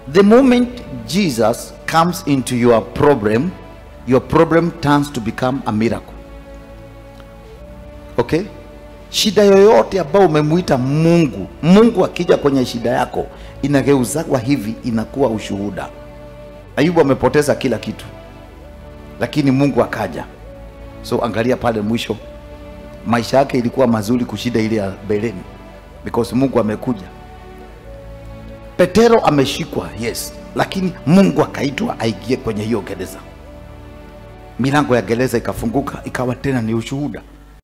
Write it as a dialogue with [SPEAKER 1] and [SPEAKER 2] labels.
[SPEAKER 1] the moment jesus comes into your problem your problem turns to become a miracle okay shida yoyote ambayo umemuita mungu mungu akija kwenye shida yako inageuzagwa hivi inakuwa ushuhuda ayubu amepoteza kila kitu lakini mungu akaja so angalia pale mwisho maisha yake ilikuwa mazuri kushida ile ya beleni because mungu amekuja petero ameshikwa yes lakini mungu akaitwa aingie kwenye hiyo gereza milango ya gereza ikafunguka ikawa tena ni ushuhuda